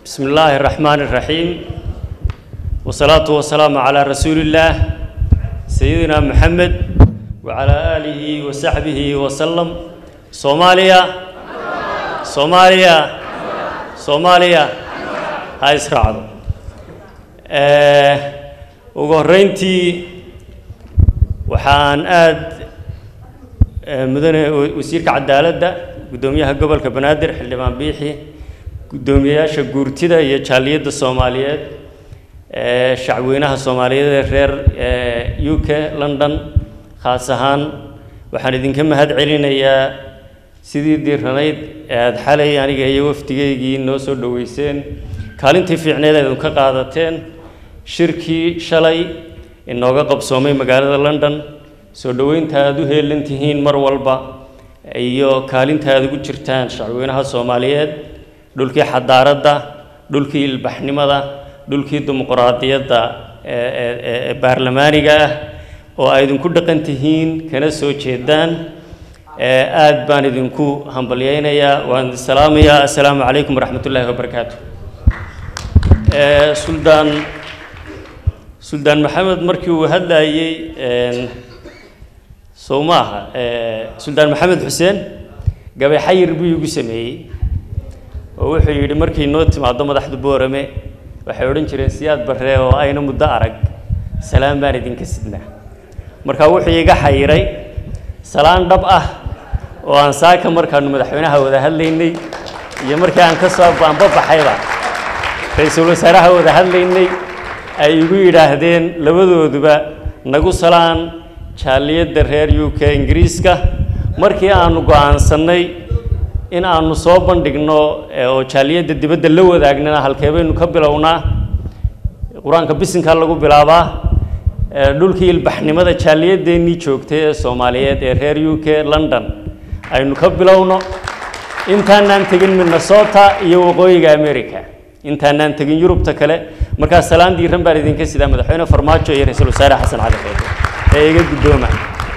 بسم الله الرحمن الرحيم والصلاة والسلام على رسول الله سيدنا محمد وعلى آله وصحبه وسلم صوماليا صوماليا صوماليا هاي اسرعوا ugu horreyntii waxaan aad mudane wasiirka cadaaladda guddoomiyaha gobolka banaadir xildhibaan biixi guddoomiyayaasha guurtida iyo jaaliyadda soomaaliyeed ee shacweynaha soomaaliyeed ee reer u k london khaas ahaan waxaan idinka mahad celinayaa sidii diiranayd ee aada xalay aniga iyo wafdigeygii noo soo dhoweyseen kaalintii fiicneed aad ka qaadateen shirkii shalay inooga qabsoomay magaalada london soo dhoweynta aada u heelan tihiin mar walba iyo kaalinta aada ugu jirtaan shacweynaha soomaaliyeed dhulkii xadaaradda dhulkii ilbaxnimada dhulkii dimuquraadiyadda ee baarlamaaniga ah oo ay idinku dhaqan tihiin kana soo jeedaan aad baan idinku hambalyeynayaa waan idin salaamayaa assalaamu calaykum waraxmat ullaahi wabarakaatu suldaan suldaan maxamed markii uu hadlayey sow maaha suldaan maxamed xuseen gabay xayir buu igu sameeyey oo wuxuu yidhi markay noo timaado madaxda boorame waxay odhan jireen siyaad barree oo ayna muddo arag salaan baan idinka sidnaa markaa wuxuu iga xayiray salaan dhab ah oo aan saaka markaanu madaxweynaha wada hadlaynay iyo markii aan ka soo baanbabaxayba ra-iisul wasaaraha wada hadlaynay ay igu yidhaahdeen labadooduba nagu salaan jaaliyadda reer u k ingiriiska markii aanu go-aansannay in aanu soo bandhigno oo jaaliyadda dibadda la wadaagnana halkee baynu ka bilownaa qur-aanka bisinkaa lagu bilaabaa dhulkii ilbaxnimada jaaliyadeennii joogtay ee soomaaliyeed ee reer u k london aynu ka bilowno intaanaan tegin minnesota iyo waqooyiga america intaanaan tegin yurubta kale markaa salaan diiran baan idinka sidaa madaxweyne farmaajo iyo ra-iisul wasaare xasan cali xeede ee iga guddooma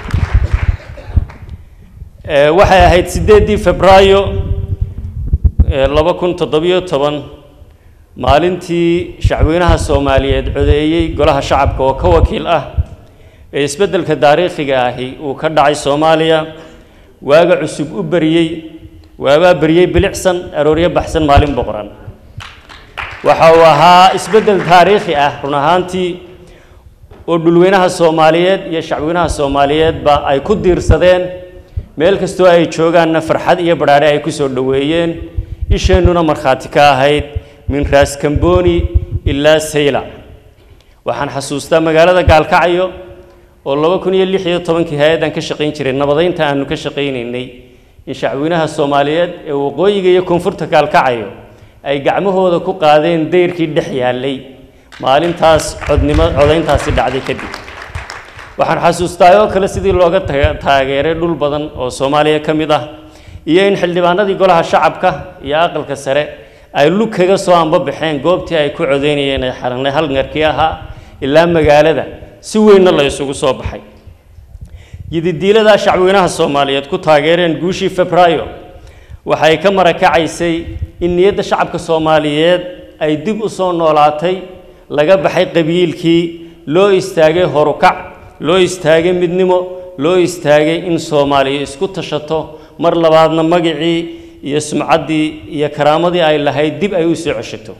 waxay ahayd siddeeddii febraayo laba kun toddobiyo toban maalintii shacweynaha soomaaliyeed codeeyey golaha shacabka oo ka wakiil ah ee isbeddelka taariikhiga ahi uu ka dhacay soomaaliya waaga cusub u beriyey waabaa beriyey bilicsan arooryo baxsan maalin boqoran waxa uu ahaa isbeddel taariikhi ah run ahaantii oo dhulweynaha soomaaliyeed iyo shacweynaha soomaaliyeedba ay ku diirsadeen meel kastoo ay joogaanna farxad iyo badhaadhe ay ku soo dhoweeyeen isheennuna markhaati ka ahayd min raas kamboni ilaa sayla waxaan xasuustaa magaalada gaalkacyo oo laba kun iyo lix iyo tobankii hay-addan ka shaqayn jiray nabadaynta aanu ka shaqaynaynay in shacweynaha soomaaliyeed ee waqooyiga iyo koonfurta gaalkacyo ay gacmahooda ku qaadeen dayrkii dhex yaallay maalintaas codnimo codayntaasi dhacday kadib waxaan xasuustaa oo kale sidii looga taageeray dhul badan oo soomaaliya ka mid ah iyo in xildhibaanadii golaha shacabka iyo aqalka sare ay lug kaga soo anbabaxeen goobtii ay ku codeynayeen ee xaranay halngarkii ahaa ilaa magaalada si weynna la isugu soo baxay yididiiladaa shacweynaha soomaaliyeed ku taageereen guushii febraayo waxay ka marakacaysay in niyadda shacabka soomaaliyeed ay dib u soo noolaatay laga baxay qabiilkii loo istaagay horukac loo istaagay midnimo loo istaagay in soomaaliya isku tashato mar labaadna magacii iyo sumcaddii iyo karaamadii ay lahayd dib ay u soo ceshato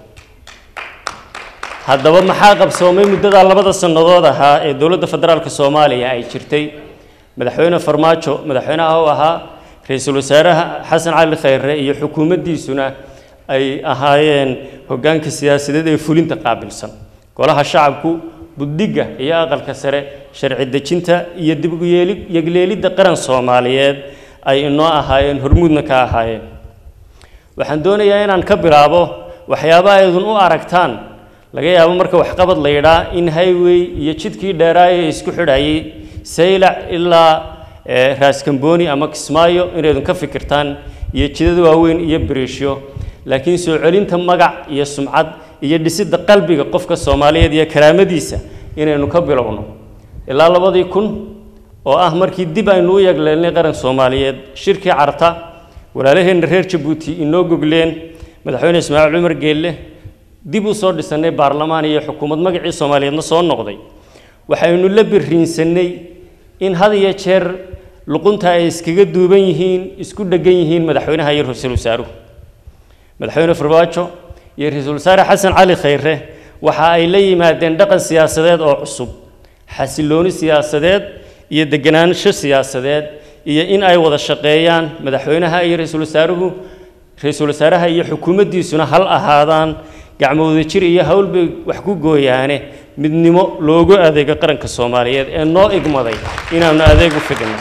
haddaba maxaa qabsoomay muddadaa labada sannadood ahaa ee dowladda federaalka soomaaliya ay jirtay madaxweyne farmaajo madaxweynaha u ahaa ra-iisul wasaaraha xasan cali khayre iyo xukuumaddiisuna ay ahaayeen hoggaanka siyaasadeed ee fulinta qaabilsan golaha shacabku buddigga iyo aqalka sare sharci dejinta iyo dib u yeeli yegleelidda qaran soomaaliyeed ay inoo ahaayeen hormuudna ka ahaayeen waxaan doonayaa inaan ka bilaabo waxyaaba aydun u aragtaan laga yaabo marka waxqabad la yidhaa in highway iyo jidkii dheeraaye isku xidhayay saylac ilaa raaskamboni ama kismaayo inaydun ka fikirtaan iyo jidada waaweyn iyo biriishyo laakiin soo celinta magac iyo sumcad iyo dhisidda qalbiga qofka soomaaliyeed iyo karaamadiisa inaynu ka bilowno ilaa labadii kun oo ah markii dib aynu u yagleelnay qaran soomaaliyeed shirkii carta walaalaheenna reer jabuuti inoo gogleen madaxweyne ismaaciil cumar geelle dib u soo dhisannay baarlamaan iyo xukuumad magacii soomaaliyeedna soo noqday waxaynu la biriinsanay in had iyo jeer luqunta ay iskaga duuban yihiin isku dhegan yihiin madaxweynaha iyo ra-iisul wasaaruhu madaxweyne farmaajo iyo ra-iisul wasaare xasan cali khayre waxa ay la yimaadeen dhaqan siyaasadeed oo cusub xasilooni siyaasadeed iyo deganaansho siyaasadeed iyo in ay wada shaqeeyaan madaxweynaha iyo ra-iisul wasaaruhu ra-iisul wasaaraha iyo xukuumaddiisuna hal ahaadaan gacmooda jir iyo hawl bay wax ku gooyaane midnimo loogu adeego qaranka soomaaliyeed ee noo igmaday inaanu adeeg u fidino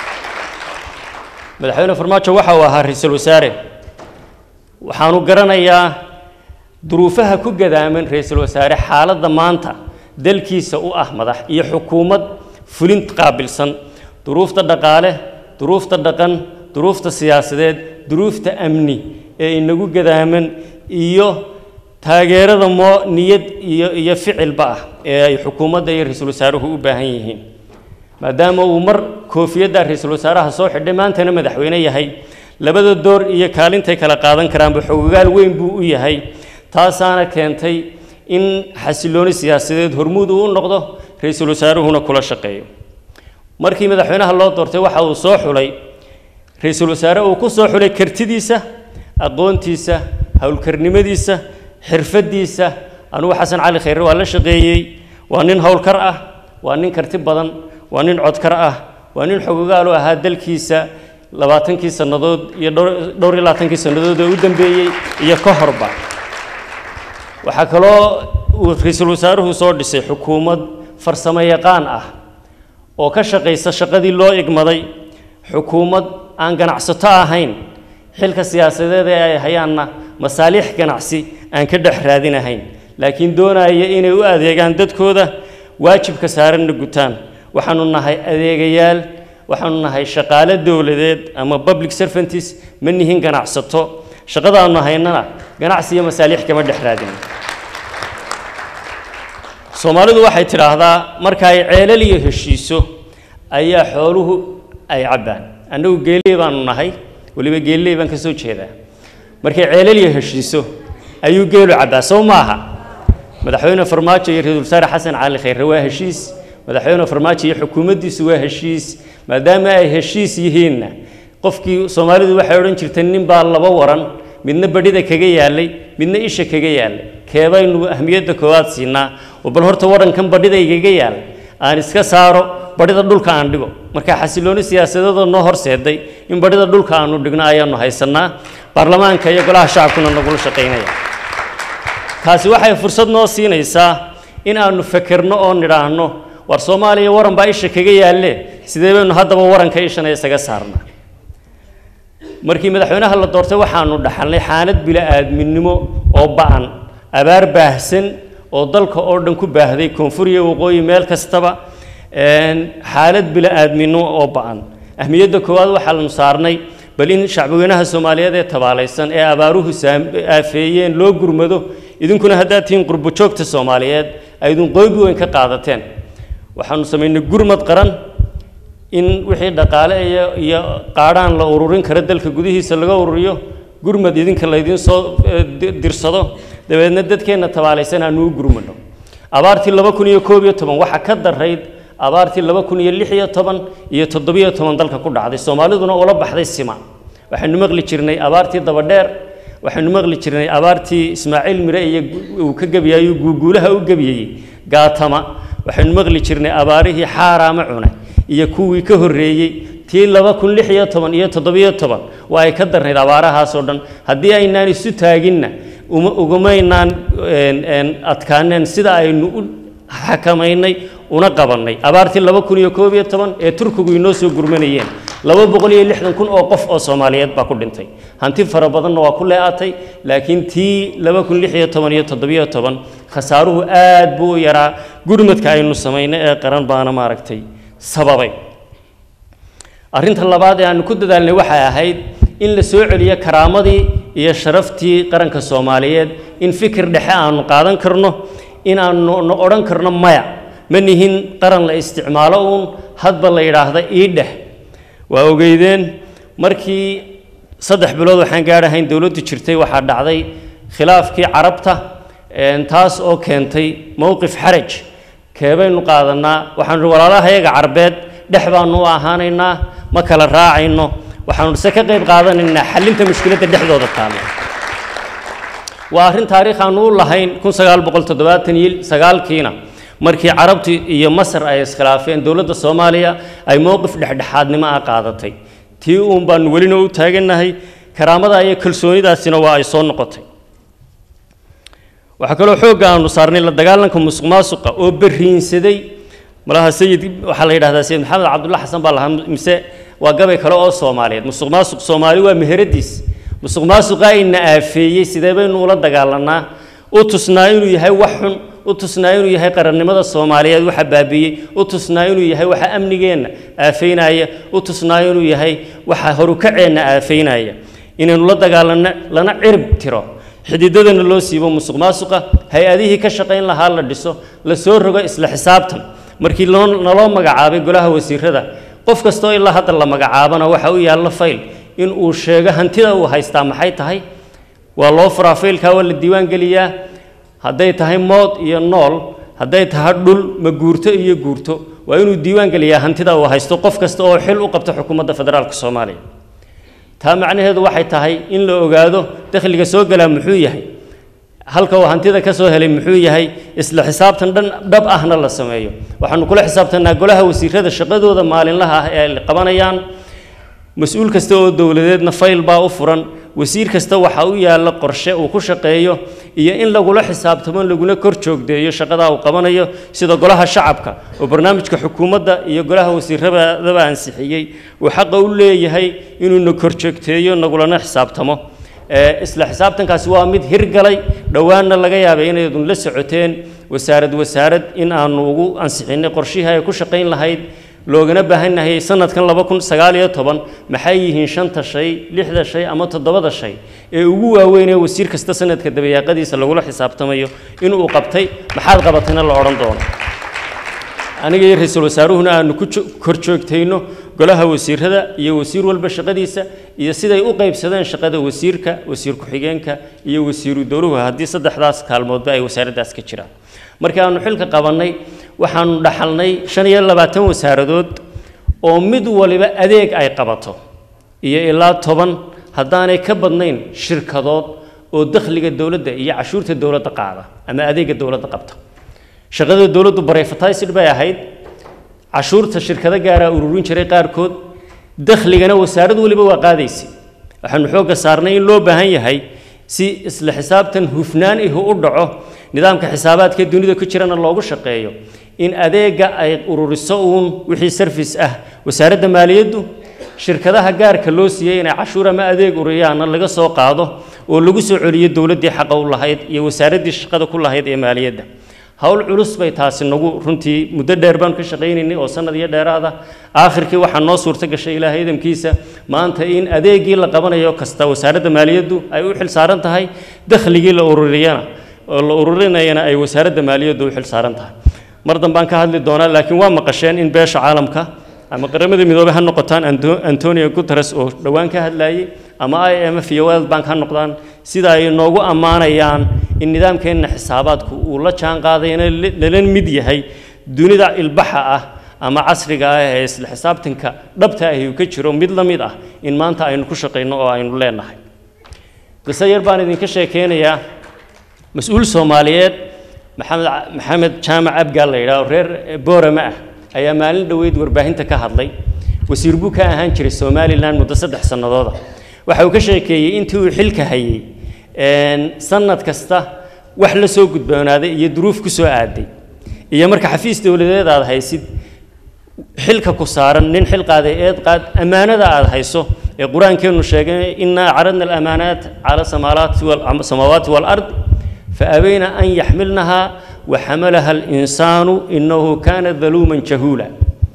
madaxweyne farmaajo waxa uu ahaa ra-iisul wasaare waxaanu garanayaa duruufaha ku gadaaman ra-iisul wasaare xaaladda maanta dalkiisa u ah madax iyo xukuumad fulin qaabilsan duruufta dhaqaale duruufta dhaqan duruufta siyaasadeed duruufta amni ee inagu gadaaman iyo taageerada moo niyad iyo iyo ficilba ah ee ay xukuumadda iyo ra-iisul wasaaruhu u baahan yihiin maadaama uu mar koofiyadda ra-iisul wasaaraha soo xidhay maantana madaxweyne yahay labada door iyo kaalintay kala qaadan karaanba xogogaal weyn buu u yahay taasaana keentay in xasilooni siyaasadeed hormuud uu u noqdo ra-iisul wasaaruhuna kula shaqeeyo markii madaxweynaha loo doortay waxa uu soo xulay ra-iisul wasaare uu ku soo xulay kartidiisa aqoontiisa howlkarnimadiisa xirfadiisa anugu xasan cali khayre waa la shaqeeyey waa nin howlkar ah waa nin karti badan waa nin codkar ah waa nin xogogaal u ahaa dalkiisa labaatankii sannadood iyo dhowr iyo labaatankii sannadood ee u dambeeyey iyo ka horba waxaa kaloo uu ra-iisul wasaaruhu soo dhisay xukuumad farsamo yaqaan ah oo ka shaqaysa shaqadii loo igmaday xukuumad aan ganacsato ahayn xilka siyaasadeed ee ay hayaanna masaaliix ganacsi aan ka dhex raadinahayn laakiin doonaya inay u adeegaan dadkooda waajibka saaranna gutaan waxaanu nahay adeegayaal waxaanu nahay shaqaale dowladeed ama public servantis ma nihin ganacsato shaqadaanu haynana ganacsi iyo masaaliix kama dhex raadin soomaalidu waxay tidhaahdaa marka ay ceelal iyo heshiiso ayaa xooluhu ay cabbaan annagu geeley baanu nahay weliba geeley baan ka soo jeedaa markay ceelal iyo heshiiso ayuu geelu cabbaa sow maaha madaxweyne farmaajo iyo ra-iisul wasaare xasan cali khayre waa heshiis madaxweyne farmaajo iyo xukuumaddiisu waa heshiis maadaama ay heshiis yihiinna qofkii soomaalidu waxay odhan jirtay nin baa laba waran midna badhida kaga yaalay midna isha kaga yaalay keebaynu ahmiyadda koowaad siinaa oo bal horta warankan badhida igaga yaal aan iska saaro badhida dhulka aan dhigo marka xasilooni siyaasadeedoo noo horseeday in badhida dhulka aanu dhigno ayaanu haysanaa baarlamaanka iyo golaha shacabkuna nagula shaqaynaya taasi waxay fursad noo siinaysaa in aanu fekerno oo nidhaahno war soomaaliya waran baa isha kaga yaalle sidee baynu haddaba waranka ishana isaga saarnaa markii madaxweynaha la doortay waxaanu dhaxalnay xaalad bila-aadminimo oo ba-an abaar baahsan oo dalka oo dhan ku baahday koonfur iyo waqooyi meel kastaba xaalad bila-aadminimo oo ba-an ahmiyadda koowaad waxaanu saarnay bal in shacbweynaha soomaaliyeed ee tabaalaysan ee abaaruhu aafeeyeen loo gurmado idinkuna haddaad tihiin qurbo joogta soomaaliyeed aydun qoybi weyn ka qaadateen waxaanu samaynay gurmad qaran in wixii dhaqaale iyo iyo qaadhaan la ururin karo dalka gudihiisa laga ururiyo gurmad idinka laydiin soo dirsado dabeedna dadkeenna tabaalaysan aanu u gurmano abaartii laba kun iyo koob iyo toban waxaa ka darayd abaartii laba kun iyo lix iyo toban iyo toddobiyo toban dalka ku dhacday soomaaliduna ula baxday sima waxaynu maqli jirnay abaartii dabadheer waxaynu maqli jirnay abaartii ismaaciil mire iyo uu ka gebiyayo guuguulaha u gebiyey gaatama waxaynu maqli jirnay abaarihii xaaraama cune iyo kuwii ka horreeyey tii laba kun lix iyo toban iyo toddobiyo toban waa ay ka darnayd abaarahaasoo dhan haddii aynaan isu taaginna uma ugumaynaan adkaaneen sida aynu u xakamaynay una qabannay abaartii laba kun iyo koob iyo toban ee turkigu inoo soo gurmanayeen laba boqol iyo lixdan kun oo qof oo soomaaliyeed baa ku dhintay hanti fara badanna waa ku lee'atay laakiin tii laba kun lix iyo toban iyo toddobiyo toban khasaaruhu aad buu u yaraa gurmadka aynu samaynay ee qaran baana maaragtay sababay arrinta labaad ee aanu ku dadaalnay waxay ahayd in la soo celiyo karaamadii iyo sharaftii qaranka soomaaliyeed in fikir dhexe aanu qaadan karno in aanu na odhan karno maya ma nihin qaran la isticmaalo uun hadba la yidhaahda ii dheh waa ogeydeen markii saddex bilood waxaan gaadhahayn dowladdu jirtay waxaa dhacday khilaafkii carabta taas oo keentay mowqif xaraj keebaynu qaadanaa waxaanu walaalaha yaga carbeed dhex baanu u ahaanaynaa ma kala raacayno waxaanu se ka qayb qaadanaynaa xallinta mushkiladda dhexdooda taalla waa arrin taariikh aanu u lahayn kun sagaal boqol toddobaatan iyo sagaalkiina markii carabtu iyo masar ay iskhilaafeen dowladda soomaaliya ay mowqif dhexdhexaadnimo ah qaadatay tii uun baanu welina u taagannahay karaamada iyo kalsoonidaasina waa ay soo noqotay waxaa kaloo xoogga aanu saarnay la dagaalanka musuq maasuqa oo beriinsaday malaha sayid waxaa la yidhahdaa sayid maxamed cabdulla xasan baa lahaa mise waa gabay kale oo soomaaliyeed musuq maasuq soomaali waa meheradiis musuq maasuqa ayna aafeeyey sidee baynu ula dagaalanaa u tusnaa inuu yahay wax xun u tusnaa inuu yahay qarannimada soomaaliyeed waxa baabiiyey u tusnaa inuu yahay waxa amnigeenna aafeynaya u tusnaa inuu yahay waxa horukaceenna aafeynaya inaynu la dagaalanno lana cirib tiro xididadana loo siibo musuq maasuqa hay-adihii ka shaqayn lahaa la dhiso la soo rogo isla xisaabtan markii loo naloo magacaabay golaha wasiirada qof kastoo ilaa hadda la magacaabana waxa u yaalla fayl in uu sheego hantida uu haystaa maxay tahay waa loo furaa faylkaa waa la diiwaan geliyaa hadday tahay mood iyo nool hadday tahay dhul ma guurto iyo guurto waa inuu diiwaan geliyaa hantida uu haysto qof kasta oo xil u qabta xukuumadda federaalka soomaaliya taa macnaheedu waxay tahay in la ogaado dakhliga soo galaa muxuu yahay halka uu hantida ka soo helay muxuu yahay isla xisaabtan dhan dhab ahna la sameeyo waxaanu kula xisaabtanaa golaha wasiirada shaqadooda maalinlaha ah ee ay qabanayaan mas-uul kasta oo dowladeedna fayl baa u furan wasiir kasta waxaa u yaalla qorshe uu ku shaqeeyo iyo in lagula xisaabtamo laguna kor joogdeeyo shaqadaa uu qabanayo sida golaha shacabka oo barnaamijka xukuumadda iyo golaha wasiiradaba ansixiyey uu xaqa u leeyahay inuuna kor joogteeyo nagulana xisaabtamo isla xisaabtankaasi waa mid hirgalay dhowaanna laga yaabay inaydun la socoteen wasaarad wasaarad in aanu ugu ansixinay qorshihii ay ku shaqayn lahayd loogana baahanyahay sanadkan laba kun sagaal iyo toban maxay yihiin shanta shay lixda shay ama toddobada shay ee ugu waaweyn ee wasiir kasta sanadka dabayaaqadiisa lagula xisaabtamayo inuu qabtay maxaad qabatayna la odhan doono aniga iyo ra-iisul wasaaruhuna aanu ku kor joogtayno golaha wasiirada iyo wasiir walba shaqadiisa iyo siday u qaybsadeen shaqada wasiirka wasiir ku-xigeenka iyo wasiiru dowluhu haddii saddexdaas kaalmoodba ay wasaaraddaas ka jiraan markii aanu xilka qabannay waxaanu dhaxalnay shan iyo labaatan wasaaradood oo mid waliba adeeg ay qabato iyo ilaa toban haddaanay ka badnayn shirkadood oo dakhliga dowladda iyo cashuurta dowladda qaada ama adeega dowladda qabta shaqada dowladdu barefatisid bay ahayd cashuurta shirkado gaaraa ururin jiray qaarkood dakhligana wasaarad waliba waa qaadaysay waxaanu xoogga saarnay in loo baahan yahay si isla xisaabtan hufnaan ihu u dhaco nidaamka xisaabaadka dunida ku jirana loogu shaqeeyo in adeega ay ururiso uun wixii sarfis ah wasaaradda maaliyaddu shirkadaha gaarka loo siiyey inay cashuur ama adeeg uriyaana laga soo qaado oo lagu soo celiyo dowladdii xaqa u lahayd iyo wasaaraddii shaqada ku lahayd ee maaliyadda howl culus bay taasi nagu runtii muddo dheer baan ka shaqaynaynay oo sanad iyo dheeraada aakhirkii waxaa noo suurto gashay ilaahay idamkiisa maanta in adeegii la qabanayo kasta wasaaradda maaliyaddu ay u xil saaran tahay dakhligii la ururiyana oo la ururinayana ay wasaaradda maaliyaddu u xil saaran tahay mar dambaan ka hadli doonaa laakiin waa maqasheen in beesha caalamka ama qaramada midoobey ha noqotaan antonio guteres oo dhowaan ka hadlayay ama i m f iyo world bank ha noqdaan sida ay noogu ammaanayaan in nidaamkeenna xisaabaadku uu la jaan qaadayna lala mid yahay dunida ilbaxa ah ama casriga ah ee isla xisaabtanka dhabta ahi uu ka jiro mid la mid ah in maanta aynu ku shaqayno oo aynu leenahay qiso yar baan idinka sheekeynayaa mas-uul soomaaliyeed maxamed maxamed jaamac abgaal la yidhaah oo reer boorama ah ayaa maalin dhoweyd warbaahinta ka hadlay wasiir buu ka ahaan jiray somalilan muddo saddex sannadooda waxa uu ka sheekeeyey intii uu xilka hayey sanad kasta wax la soo gudboonaaday iyo duruuf ku soo aaday iyo marka xafiis dowladeed aad haysid xilka ku saaran nin xil qaaday eed qaad ammaanada aad hayso ee qur-aankeenu sheegay innaa caradna alamaanaat cala samaawaati walard faabayna an yaxmilnaha waxamalaha alinsaanu inahu kaana daluuman jahuula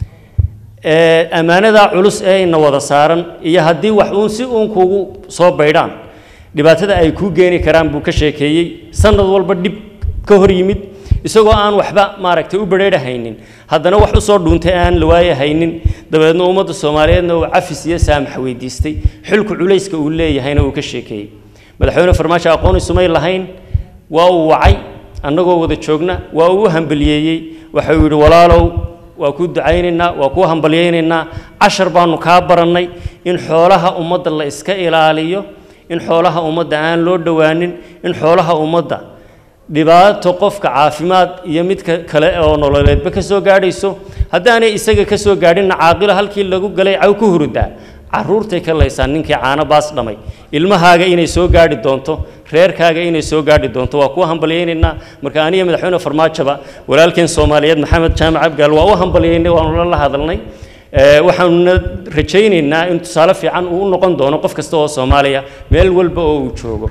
ammaanadaa culus ee ina wada saaran iyo haddii wax uun si uun kuugu soo baydhaan dhibaatada ay kuu geeni karaan buu ka sheekeeyey sanad walba dhib ka hor yimid isagoo aan waxba maaragtay u badheerhaynin haddana wax usoo dhuuntay aan la waayahaynin dabeedna ummadda soomaaliyeedna uu cafis iyo saamax weydiistay xilku culayska uu leeyahayna uu ka sheekeeyey madaxweyne farmaajo aqoon isumay lahayn waa uu wacay annagoo wada joogna waa uu u hambaliyeeyey waxau yidhi walaalow waa kuu ducaynaynaa waa kuu hambalyaynaynaa cashar baanu kaa barannay in xoolaha ummadda la iska ilaaliyo in xoolaha ummadda aan loo dhowaanin in xoolaha ummadda dhibaato qofka caafimaad iyo midka kale oo nololeedba ka soo gaadhayso haddaanay isaga ka soo gaadhinna caaqilo halkii lagu galay caw ku hurudaa caruurtay ka laysaan ninkii caano baas dhamay ilmahaaga inay soo gaadhi doonto reerkaaga inay soo gaadhi doonto waa kuwa hambalyaynaynaa marka aniga madaxweyne farmaajoba walaalkeen soomaaliyeed maxamed jaamac abgaal waa u hambalyaynay waanu la hadalnay waxaanuna rajaynaynaa in tusaale fiican uu u noqon doono qof kasta oo soomaaliya meel walba oo uu joogo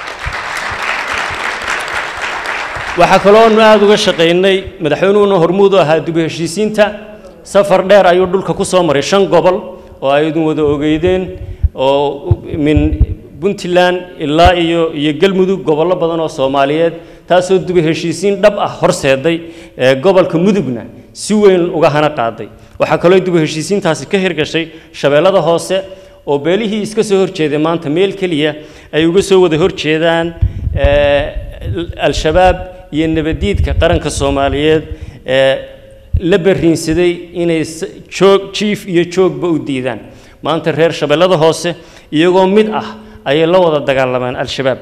waxaa kalooanu aada uga shaqaynay madaxweynuhuna hormuud u ahaa dib u heshiisiinta safar dheer ayuu dhulka ku soo maray shan gobol oo ay idin wada ogeydeen oo min puntland ilaa iyo iyo galmudug gobollo badan oo soomaaliyeed taasoo dib u heshiisiin dhab ah horseeday gobolka mudugna si weyn uga hana qaaday waxaa kaloo dib u heshiisiintaasi ka hirgashay shabeellada hoose oo beelihii iska soo horjeeday maanta meel keliya ay uga soo wada horjeedaan al-shabaab iyo nabadiidka qaranka soomaaliyeed ee la bariinsaday inay joog jiif iyo joogba u diidaan maanta reer shabeellada hoose iyagoo mid ah ayay la wada dagaalamaan al-shabaab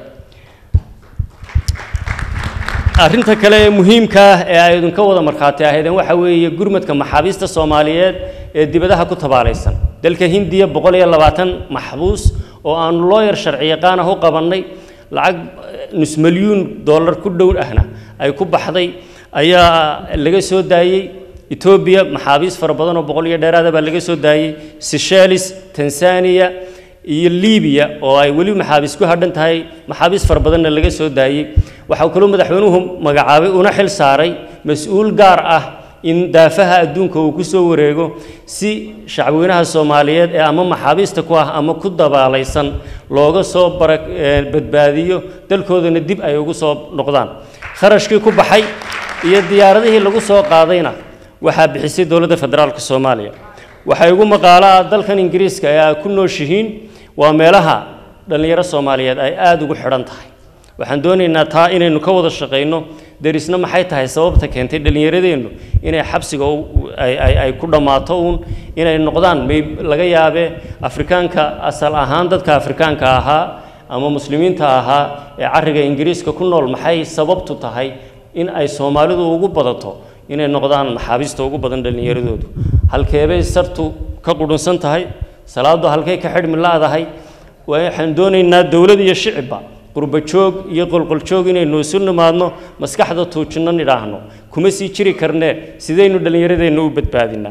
arrinta kale ee muhiimka ah ee ay idinka wada markhaati ahaydeen waxa weeye gurmadka maxaabiista soomaaliyeed ee dibadaha ku tabaalaysan dalka hindiya boqol iyo labaatan maxbuus oo aanu looyar sharci yaqaan ah u qabannay lacag nus milyuun dollar ku dhow ahna ay ku baxday ayaa laga soo daayey etoobiya maxaabiis fara badan oo boqol iyo dheeraada baa laga soo daayey seychelles tanzania iyo libiya oo ay weli maxaabiis ku hadhan tahay maxaabiis fara badanna laga soo daayey waxaa kaloo madaxweynuhu magacaabay una xil saaray mas-uul gaar ah in daafaha adduunka uu ku soo wareego si shacbweynaha soomaaliyeed ee ama maxaabiista ku ah ama ku dabaalaysan looga soo bara badbaadiyo dalkoodana dib ay ugu soo noqdaan kharashkii ku baxay iyo diyaaradihii lagu soo qaadayna waxaa bixisay dowladda federaalka soomaaliya waxaa igu maqaalo ah dalkan ingiriiska ee ay ku nooshihiin waa meelaha dhallinyaro soomaaliyeed ay aada ugu xidhan tahay waxaan doonaynaa taa inaynu ka wada shaqayno derisna maxay tahay sababta keentay dhallinyaradeennu inay xabsiga ay ku dhammaato uun inay noqdaan may laga yaabee afrikaanka asal ahaan dadka afrikaanka ahaa ama muslimiinta ahaa ee carriga ingiriiska ku nool maxay sababtu tahay in ay soomaalidu ugu badato inay noqdaan maxaabiista ugu badan dhallinyaradoodu halkeebay sartu ka qudhunsan tahay salaadu halkay ka xidhmi laadahay waxaan doonaynaa dowlad iyo shicibba qurba joog iyo qolqoljoog inaynu isu nimaadno maskaxda tuujinno nidhaahno kuma sii jiri karnee sidaynu dhallinyaradeenna u badbaadinaa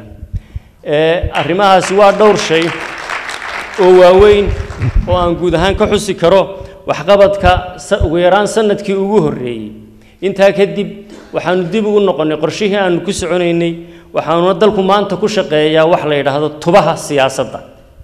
arrimahaasi waa dhowr shay oo waaweyn oo aan guud ahaan ka xusi karo waxqabadka ugu yaraan sanadkii ugu horreeyey intaa kadib waxaanu dib ugu noqonnay qorshihii aanu ku soconaynay waxaanuna dalku maanta ku shaqeeyaa wax la yidhaahdo tubaha siyaasadda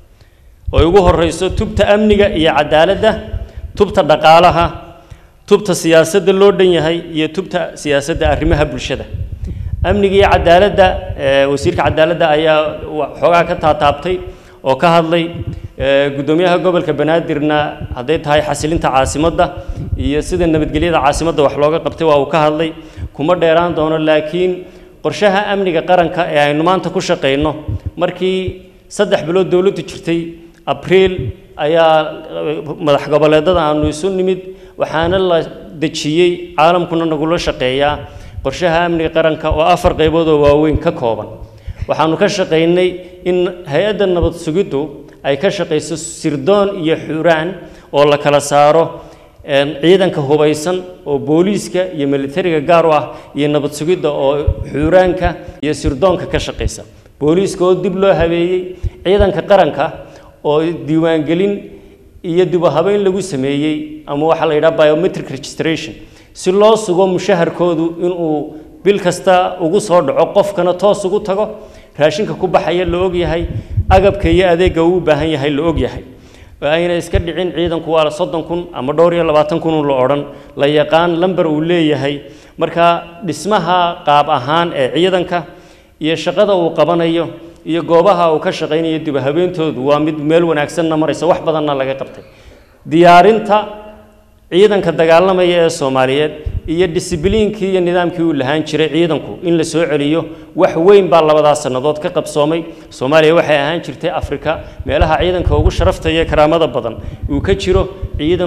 oo ugu horreyso tubta amniga iyo cadaaladda tubta dhaqaalaha tubta siyaasadda loo dhan yahay iyo tubta siyaasadda arrimaha bulshada amniga iyo cadaaladda wasiirka cadaaladda ayaa xoogaa ka taataabtay oo ka hadlay guddoomiyaha gobolka banaadirna hadday tahay xasilinta caasimadda iyo sida nabadgelyada caasimadda wax looga qabtay waa uu ka hadlay kuma dheeraan doono laakiin qorshaha amniga qaranka ee aynu maanta ku shaqayno markii saddex bilood dowladdu jirtay abriil ayaa madax goboleedada aanu isu nimid waxaana la dejiyey caalamkuna nagula shaqeeyaa qorshaha amniga qaranka oo afar qaybood oo waaweyn ka kooban waxaanu ka shaqaynay in hay-adda nabad sugiddu ay ka shaqayso sirdoon iyo xuraan oo la kala saaro ciidanka hubaysan oo booliiska iyo militariga gaar u ah iyo nabad sugidda oo xuraanka iyo sirdoonka ka shaqaysa booliiska oo dib loo habeeyey ciidanka qaranka oo diiwaangelin iyo dib u habeyn lagu sameeyey ama waxaa la yidhaha biometric registration si loo sugo mushaharkoodu inuu bil kasta ugu soo dhaco qofkana toos ugu tago raashinka ku baxaya la ogyahay agabka iyo adeegga uu u baahan yahay la ogyahay ayna iska dhicin ciidanku waa soddon kun ama dhowr iyo labaatan kun la odhan la yaqaan lamber uu leeyahay marka dhismaha qaab ahaan ee ciidanka iyo shaqada uu qabanayo iyo goobaha uu ka shaqaynayo dib habeentoodu waa mid meel wanaagsanna maraysa wax badanna laga qabtay diyaarinta ciidanka dagaalamaya ee soomaaliyeed iyo disibliinkii iyo nidaamkii uu lahaan jiray ciidanku in la soo celiyo wax weyn baa labadaas sannadood ka qabsoomay soomaaliya waxay ahaan jirtay afrika meelaha ciidanka ugu sharafta iyo karaamada badan uu ka jiro ciidan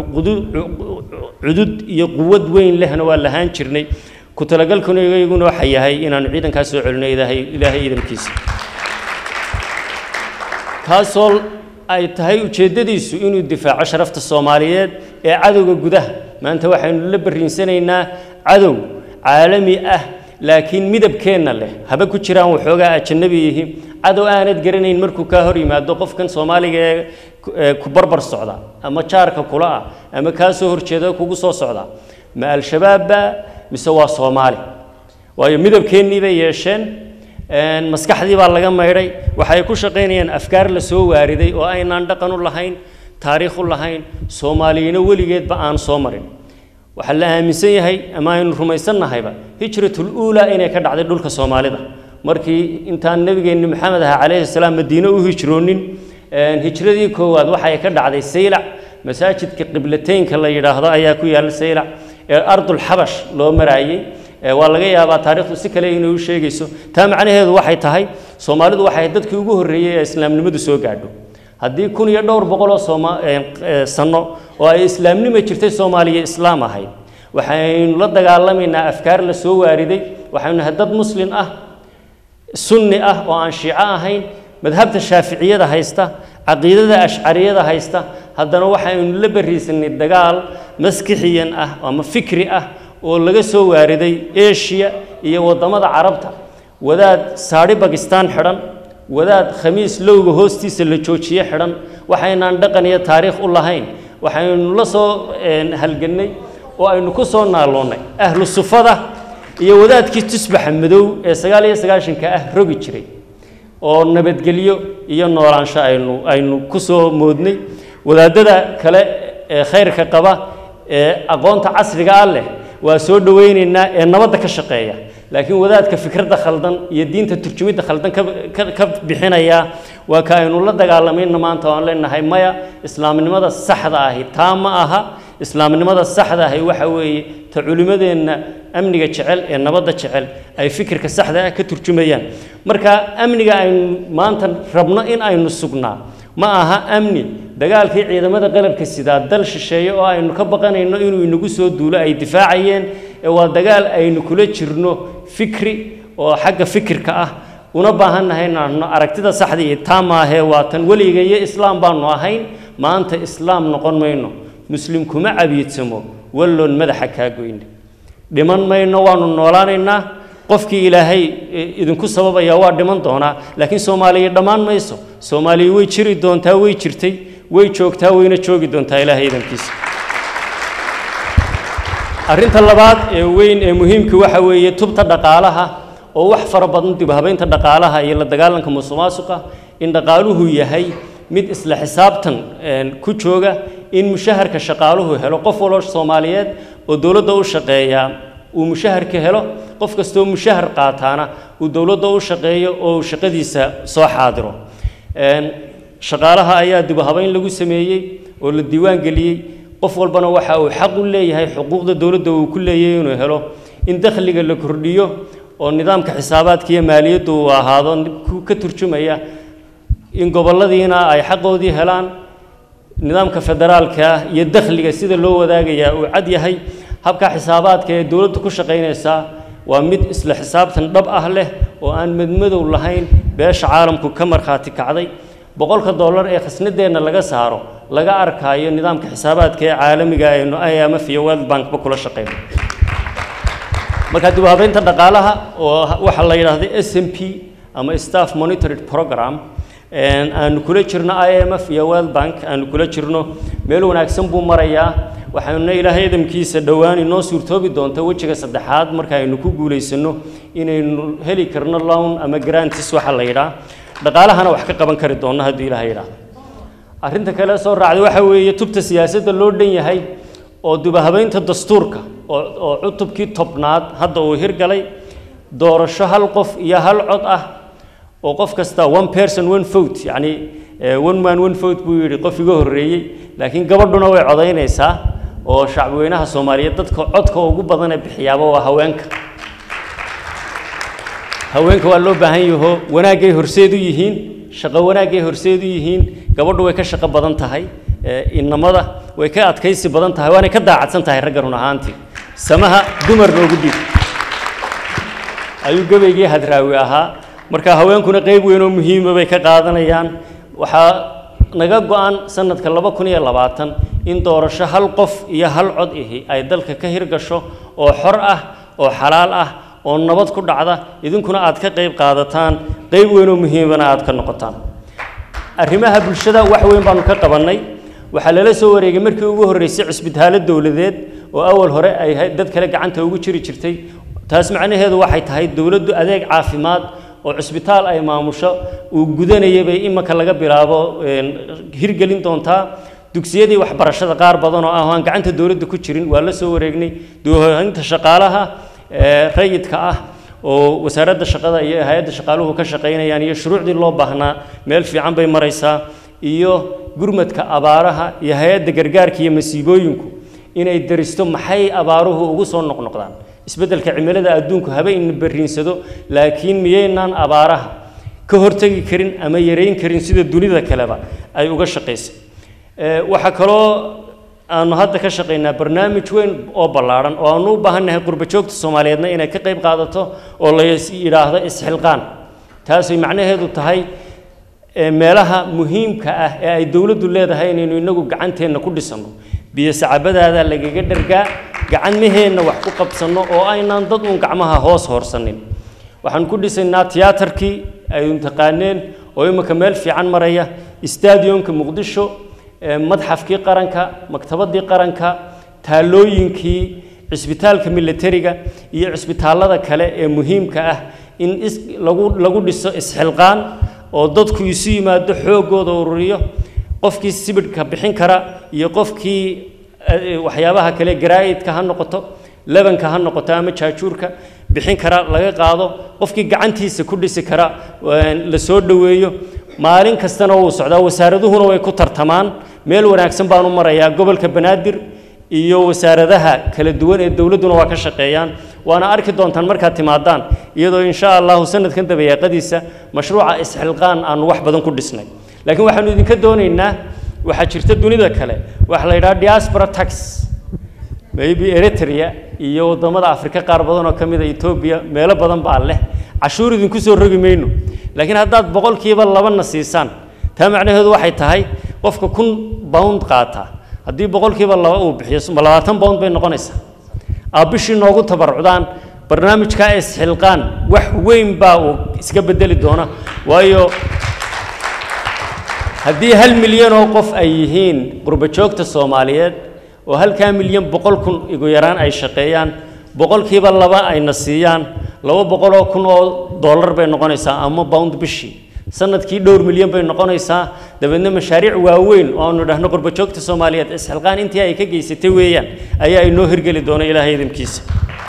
cudud iyo quwad weyn lehna waa lahaan jirnay ku talagalkuna iyaguna waxa yahay inaanu ciidankaas soo celino ilaahay ilaahay ciidankiisa kaasoo ay tahay ujeeddadiisu inuu difaaco sharafta soomaaliyeed ee cadowga gudaha maanta waxaynu la barriinsanaynaa cadow caalami ah laakiin midabkeenna leh haba ku jiraan waxoogaa ajanabi yihi cadow aanad garanayn markuu kaa hor yimaado qofkan soomaaliga ee ku barbar socda ama jaarka kula ah ama kaa soo horjeeda kugu soo socda ma al-shabaabba mise waa soomaali waayo midabkeennii bay yeesheen maskaxdii baa laga maydhay waxay ku shaqaynayaan afkaar la soo waariday oo aynaan dhaqan u lahayn taariikh u lahayn soomaaliyina weligeedba aan soo marin waxaa la aaminsan yahay ama aynu rumaysannahayba hijratul uulaa inay ka dhacday dhulka soomaalida markii intaan nebigeenni maxamed aha calayhi salaam madiine u hijroonin hijradii koowaad waxay ka dhacday saylac masaajidka qiblateynka la yidhaahdo ayaa ku yaalla saylac ee ardul xabash loo maraayey waa laga yaabaa taariikhdu si kale inay u sheegayso taa macnaheedu waxay tahay soomaalidu waxay dadkii ugu horreeyey ee islaamnimadu soo gaadho haddii kun iyo dhowr boqoloo sooma sanno oo ay islaamnima jirtay soomaaliya islaam ahayd waxaynu la dagaalamaynaa afkaar la soo waariday waxaynu nahay dad muslin ah sunni ah oo aan shiico ahayn madhabta shaaficiyada haysta caqiidada ashcariyada haysta haddana waxaynu la barriisanay dagaal maskixiyan ah ama fikri ah oo laga soo waariday eshiya iyo waddamada carabta wadaad saadhi bakistaan xidhan wadaad khamiis lowga hoostiisa la joojiye xidhan waxaynaan dhaqan iyo taariikh u lahayn waxaynu la soo halgannay oo aynu ku soo naaloonnay ahlu sufada iyo wadaadkii tusbaxa madow ee sagaal iyo sagaashanka ah rogi jiray oo nabadgelyo iyo noolaansho aynu aynu ku soo moodnay wadaadada kale ee khayrka qaba ee aqoonta casriga ah leh waa soo dhowaynaynaa ee nabadda ka shaqeeya laakiin wadaadka fikradda khaldan iyo diinta turjumidda khaldan ka bixinaya waa ka aynu la dagaalamayna maanta waan leenahay maya islaamnimada saxda ahi taa ma aha islaamnimada saxda ahi waxa weeye ta culimmadeenna amniga jecel ee nabadda jecel ay fikirka saxda ah ka turjumayaan marka amniga aynu maanta rabno in aynu sugnaa ma aha amni dagaalkii ciidamada qalabka sidaa dal shisheeye oo aynu ka baqanayno inuu inagu soo duulo ay difaacayeen ee waa dagaal aynu kula jirno fikri oo xagga fikirka ah una baahannahay inaanu aragtida saxda iyo taa maahee waa tan weliga iyo islaam baanu ahayn maanta islaam noqon mayno muslim kuma cabiidsamo walloon madaxa kaa goyne dhiman mayno waanu noolaanaynaa qofkii ilaahay idinku sababaya waa dhiman doonaa laakiin soomaaliya dhammaan mayso soomaaliya way jiri doontaa way jirtay way joogtaa wayna joogi doontaa ilaahay idankiisa arrinta labaad ee weyn ee muhiimka waxa weeye tubta dhaqaalaha oo wax fara badan dib habaynta dhaqaalaha iyo la dagaalanka musuqmaasuqa in dhaqaaluhu yahay mid isla xisaabtan ku jooga in mushaharka shaqaaluhu helo qof waloo soomaaliyeed oo dowladda u shaqeeya uu mushaharka helo qof kastoo mushahar qaataana uu dowladda u shaqeeyo oo uu shaqadiisa soo xaadiro shaqaalaha ayaa dib habayn lagu sameeyey oo la diiwaan geliyey qof walbana waxa uu xaq u leeyahay xuquuqda dowladda uu ku leeyahay inuu helo in dakhliga la kordhiyo oo nidaamka xisaabaadka iyo maaliyaddu uu ahaado ka turjumaya in gobolladiina ay xaqoodii helaan nidaamka federaalka iyo dakhliga sida loo wadaagayaa uu cad yahay habka xisaabaadka ee dowladdu ku shaqaynaysaa waa mid isla xisaabtan dhab ah leh oo aan madmadow lahayn beesha caalamku ka markhaati kacday boqolka dollar ee khasnadeenna laga saaro laga arkaayo nidaamka xisaabaadka ee caalamiga aynu imf iyo world bankba kula shaqeyno marka dib u habeynta dhaqaalaha oo waxaa la yidhaahda s m p ama staff monitored program aanu kula jirno imf iyo world bank aanu kula jirno meel wanaagsan buu marayaa waxaanuna ilaahay idamkiisa dhowaan inoo suurtoobi doonta wejiga saddexaad marka aynu ku guulaysano inaynu heli karno lown ama grantis waxa la yidhaah dhaqaalahana wax ka qaban kari doonno hadduu ilaahay yidhaahdo arrinta kale soo raacday waxa weeye tubta siyaasadda loo dhan yahay oo dubahabeynta dastuurka oo oo cutubkii tobnaad hadda uu hirgalay doorasho hal qof iyo hal cod ah oo qof kasta one person one vote yacni one man one vote buu yidhi qof iga horreeyey laakiin gabadhuna way codaynaysaa oo shacbweynaha soomaaliyeed dadka codka ugu badan ee bixiyaaba waa haweenka haweenka waa loo baahan yaho wanaagay horseed u yihiin shaqo wanaagay horseed u yihiin gabadhu way ka shaqo badan tahay inamada way ka adkaysi badan tahay waanay ka daacadsan tahay ragga run ahaantii samaha dumar noogu dhiib ayuu gabaygii hadraawi ahaa marka haweenkuna qeyb weyn oo muhiima bay ka qaadanayaan waxaa naga go-an sanadka laba kun iyo labaatan in doorasho hal qof iyo hal cod ihi ay dalka ka hirgasho oo xor ah oo xalaal ah oo nabad ku dhacda idinkuna aad ka qeyb qaadataan qeyb weyn oo muhiimana aad ka noqotaan arrimaha bulshada wax weyn baanu ka qabannay waxaa lala soo wareegay markii ugu horreysay cisbitaallo dowladeed oo awal hore ay dad kale gacanta ugu jiri jirtay taas macnaheedu waxay tahay dowladdu adeeg caafimaad oo cisbitaal ay maamusho uu gudanayay bay imanka laga bilaabo hirgelin doontaa dugsiyadii waxbarashada qaar badan oo ah oo aan gacanta dowladda ku jirin waa la soo wareegnay doohaynta shaqaalaha rayidka ah oo wasaaradda shaqada iyo hay-adda shaqaaluhu ka shaqaynayaan iyo shuruucdii loo baahnaa meel fiican bay maraysaa iyo gurmadka abaaraha iyo hay-adda gargaarka iyo masiibooyinku inay daristo maxay abaaruhu ugu soo noqnoqdaan isbeddelka cimilada adduunku haba ina berriinsado laakiin miyaynaan abaaraha ka hortegi karin ama yareyn karin sida dunida kaleba ay uga shaqaysay waxaa kaloo aanu hadda ka shaqaynaa barnaamij weyn oo ballaadhan oo aanu u baahannahay qurba joogta soomaaliyeedna inay ka qayb qaadato oo la yidhaahdo isxilqaan taasay macnaheedu tahay meelaha muhiimka ah ee ay dowladdu leedahay inaynu inagu gacanteenna ku dhisanno biyo sacabadaada lagaga dhargaa gacmaheenna wax ku qabsanno oo aynaan dad uun gacmaha hoos hoorsanin waxaan ku dhisaynaa tiyaatarkii ay taqaaneen oo imika meel fiican maraya stadionka muqdisho madxafkii qaranka maktabadii qaranka taalooyinkii cisbitaalka militariga iyo cisbitaallada kale ee muhiimka ah in is lagu lagu dhiso isxilqaan oo dadku isu yimaado xooggooda ururiyo qofkii sibidhka bixin kara iyo qofkii waxyaabaha kale garaa'idka ha noqoto lebanka ha noqoto ama jaajuurka bixin kara laga qaado qofkii gacantiisa ku dhisi kara la soo dhoweeyo maalin kastana wuu socdaa wasaaraduhuna way ku tartamaan meel wanaagsan baan u marayaa gobolka banaadir iyo wasaaradaha kala duwan ee dowladduna waa ka shaqeeyaan waana arki doontaan markaad timaadaan iyadoo insha allahu sanadkan dabayaaqadiisa mashruuca isxilqaan aanu wax badan ku dhisnay laakiin waxaanu idinka doonaynaa waxaa jirta dunida kale waxa la yidhaha diaspora tax maybe eritrea iyo waddamada afrika qaar badan oo ka mid a etoobiya meelo badan baa leh cashuur idinku soo rogi mayno laakiin haddaad boqolkiiba labana siisaan taa macnaheedu waxay tahay qofka kun bound qaata haddii boqolkiiba laba uu bixiyo labaatan bound bay noqonaysaa aa bishii noogu tabarucdaan barnaamijka isxilqaan wax weyn baa uu iska bedeli doona waayo haddii hal milyan oo qof ay yihiin qurbo joogta soomaaliyeed oo halkaa milyan boqol kun igu yaraan ay shaqeeyaan boqolkiiba laba ayna siiyaan laba boqol oo kun oo dollar bay noqonaysaa ama bound bishii sanadkii dhowr milyan bay noqonaysaa dabeedna mashaariic waaweyn oo aanu dhahno qurbo joogta soomaaliyeed isxilqaan intii ay ka geysatay weeyaan ayaa inoo hirgeli doona ilaahay idinkiisa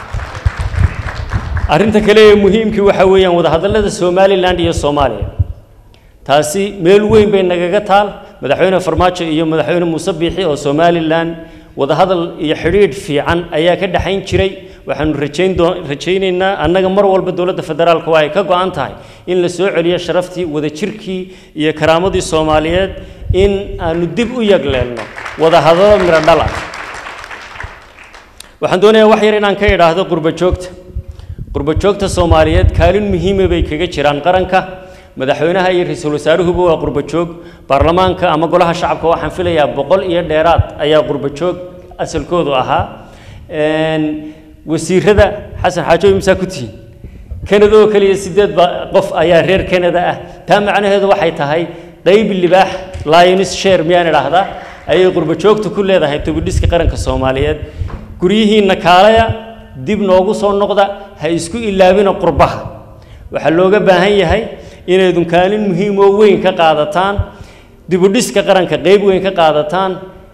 arrinta kale ee muhiimkii waxaa weeyaan wadahadallada somalilan iyo soomaaliya taasi meel weyn bay nagaga taal madaxweyne farmaajo iyo madaxweyne muuse biixi oo somalilan wadahadal iyo xidhiidh fiican ayaa ka dhexayn jiray waxaanu rajayn doo rajaynaynaa annaga mar walba dowladda federaalka waa ay ka go-an tahay in la soo celiyo sharaftii wadajirkii iyo karaamadii soomaaliyeed in aanu dib u yagleelno wadahadalo miro dhal ah waxaan doonayaa wax yar inaan ka idhaahdo qurbo joogta qurbo joogta soomaaliyeed kaalin muhiima bay kaga jiraan qaranka madaxweynaha iyo ra-iisul wasaaruhuba waa qurbo joog baarlamaanka ama golaha shacabka waxaan filayaa boqol iyo dheeraad ayaa qurbo joog asalkoodu ahaa wasiirada xasan xaajo imsaa ku tihiin kanada oo keliya sideed ba qof ayaa reer kanada ah taa macnaheedu waxay tahay qayb libaax lionis share miyaan idhaahdaa ayay qurbo joogta ku leedahay tobidhiska qaranka soomaaliyeed guryihiinna kaalaya dib noogu soo noqda ha isku ilaabina qurbaha waxaa looga baahan yahay inaydun kaalin muhiim oo weyn ka qaadataan dibudhiska qaranka qayb weyn ka qaadataan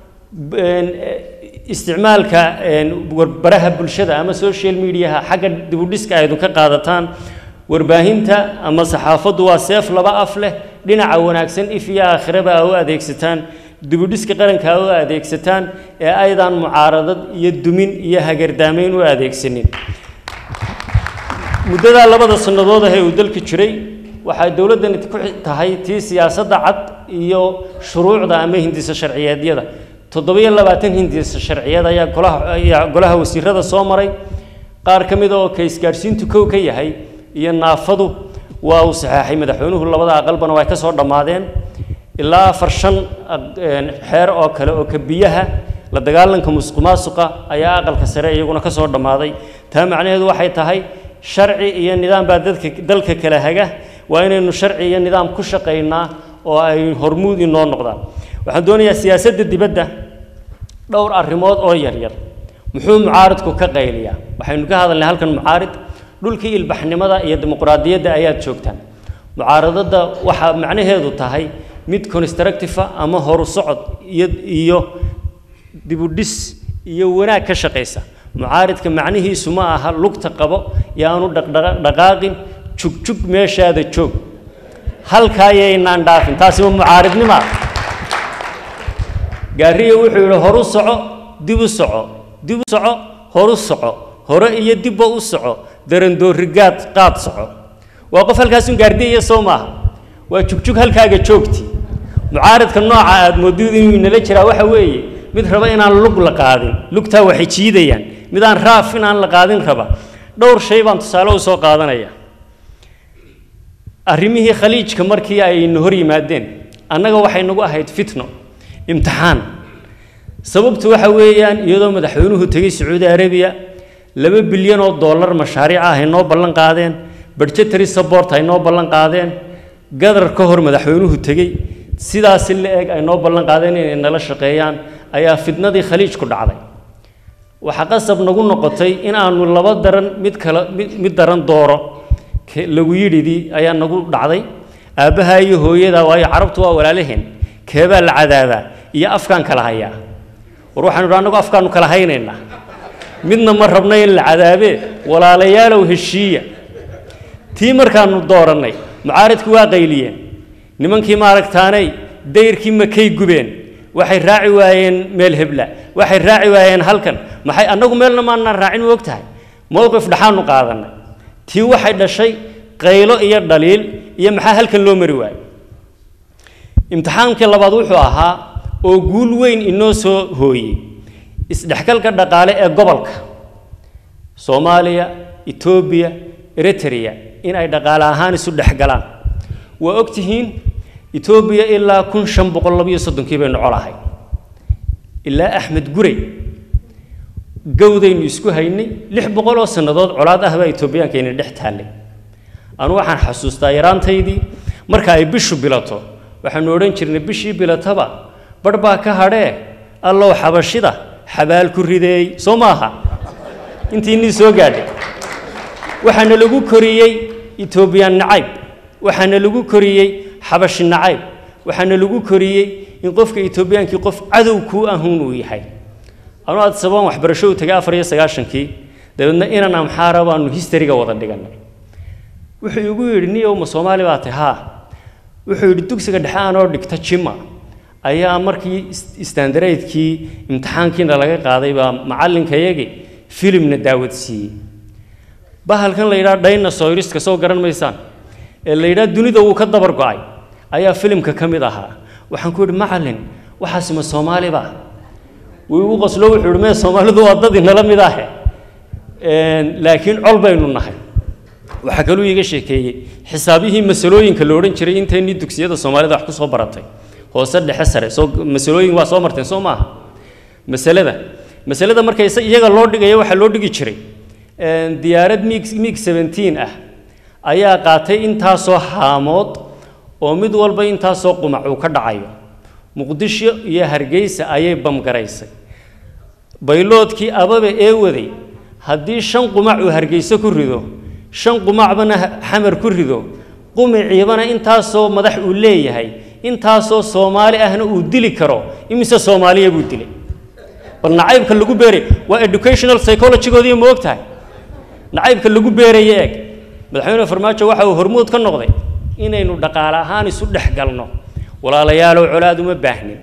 isticmaalka baraha bulshada ama social mediaha xagga dibudhiska aydun ka qaadataan warbaahinta ama saxaafaddu waa seef laba af leh dhinaca wanaagsan if iyo aakhiraba aa u adeegsataan dibudhiska qaranka u adeegsataan ee aydan mucaaradad iyo dumin iyo hagardaamayn u adeegsanin muddadaa labada sannadood ah ee uu dalka jiray waxay dowladdani ku tahay tii siyaasadda cad iyo shuruucda ama hindisa sharciyeedyada toddobiyo labaatan hindisa sharciyeed ayaa golaha ayaa golaha wasiirada soo maray qaar ka mid oo ka isgaadhsiintu kow ka yahay iyo naafadu waa uu saxeexay madaxweynuhu labada aqalbana way ka soo dhammaadeen ilaa afar shan xeer oo kale oo ka biyaha la dagaalanka musuqmaasuqa ayaa aqalka sare iyaguna ka soo dhammaaday taa macnaheedu waxay tahay sharci iyo nidaam baa dadka dalka kala haga waa inaynu sharci iyo nidaam ku shaqaynaa oo ay hormuud inoo noqdaan waxaan doonayaa siyaasadda dibadda dhowr arrimood oo yaryar muxuu mucaaridku ka qayliyaa waxaynu ka hadalnay halkan mucaarid dhulkii ilbaxnimada iyo dimuqraadiyadda ayaad joogtaan mucaaradadda waxaa macnaheedu tahay mid constructive ama horu socod iyo iyo dibudhis iyo wanaag ka shaqaysa mucaaridka macnihiisu ma aha lugta qabo yaanu dhaqdhaqaaqin jugjug meeshaada joog halkaa yaynaan dhaafin taasi waa mucaaridnima gaariya wuxuu yidhi horu soco dib u soco dib u soco horu soco hore iyo dibba u soco darandoorigaad qaad soco waa qof halkaasun gaardiyaya soo maaha waa jugjug halkaaga joogti mucaaridka nooca aad moodid inuu inala jiraa waxa weeye mid raba inaan lug la qaadin lugtaa waxay jiidayaan mid aan raaf inaan la qaadin raba dhowr shay baan tusaale u soo qaadanaya arrimihii khaliijka markii aynu hor yimaadeen annaga waxay nagu ahayd fitno imtixaan sababtu waxa weeyaan iyadoo madaxweynuhu tegey sacuudi arabiya laba bilyan oo dollar mashaariic ah ay noo ballan qaadeen budgetary support ay noo ballan qaadeen gadar ka hor madaxweynuhu tegey sidaasi la eg ay noo ballan qaadeen inay nala shaqeeyaan ayaa fitnadii khaliij ku dhacday waxaa qasab nagu noqotay in aanu laba daran mid kala mid mid daran dooro lagu yidhidii ayaa nagu dhacday aabbaha iyo hooyada waayo carabtu waa walaalaheen keebaa la cadaabaa iyo afkaan kala hayaa war waxaanu idhi annagu afkaanu kala haynaynaa midna ma rabna in la cadaabee walaalayaalow heshiiya tii markaanu doorannay mucaaridku waa qayliyeen nimankii maaragtaanay dayrkii makay gubeen waxay raaci waayeen meel hebla waxay raaci waayeen halkan maxay annagu meelna maanaan raacin ma og tahay mowqif dhaxaanu qaadannay tii waxay dhashay qaylo iyo dhaliil iyo maxaa halkan loo mari waayo imtixaankii labaad wuxuu ahaa oo guul weyn inoo soo hooyey isdhexgalka dhaqaale ee gobolka soomaaliya etoobiya eritrea in ay dhaqaale ahaan isu dhexgalaan waa og tihiin etoobiya ilaa kun shan boqol labayo soddonkii baynu colahay ilaa axmed gurey gowdaynu isku haynay lix boqol oo sannadood colaad ah baa etoobiyaankeena dhex taallay anu waxaan xasuustaa yaraantaydii marka ay bishu bilato waxaanu odhan jirnay bishii bilataba barh baa ka hadhee allow xabashida xabaal ku rideey soo maaha intii nin soo gaadhay waxaana lagu koriyey etoobiyaan nacayb waxaana lagu koriyey xabashi nacayb waxaana lagu koriyey in qofka etoobiyaankii qof cadow kuu ahuun uu yahay anuu aad sabaan waxbarasho u tagay afar iyo sagaashankii dabeedna inan amxaara baanu histariga wada dhiganay wuxuu igu yidhi niyow ma soomaali baa tahay haa wuxuu yidhi dugsiga dhexe aanoo dhigta jima ayaa markii istandareydkii imtixaankiina laga qaaday baa macallinkayagii filimna daawad siiyey bahalkan la yidhaha dinosauriska soo garan maysaan ee la yidhaha dunida wuu ka dabar go-ay ayaa filimka ka mid ahaa waxaan ku yidhi macallin waxaasi ma soomaali ba wuu igu qoslo wuxuu yidhi mee soomaalidu waa dad inala mid ahe laakiin col baynu nahay waxaa kaluu iiga sheekeeyey xisaabihii masalooyinka la odhan jiray intaynii dugsiyada soomaalida wax ku soo baratay hoose dhexe sare soo masalooyin waa soo marteen soo maaha masalada masalada marka iyaga loo dhigayo waxaa loo dhigi jiray diyaarad mig mig seventeen ah ayaa qaatay intaasoo haamood oo mid walba intaasoo qumac uu ka dhacayo muqdisho iyo hargeysa ayay bamgaraysay bayloodkii ababe ee waday haddii shan qumac uu hargeyso ku rido shan qumacbana xamar ku rido qumiciibana intaasoo madax uu leeyahay intaasoo soomaali ahna uu dili karo imise soomaaliya buu dilay bal nacaybka lagu beeray waa educational psychologygoodii ma og tahay nacaybka lagu beeraya eeg madaxweyne farmaajo waxa uu hormuud ka noqday inaynu dhaqaale ahaan isu dhex galno walaalayaalow colaad uma baahnin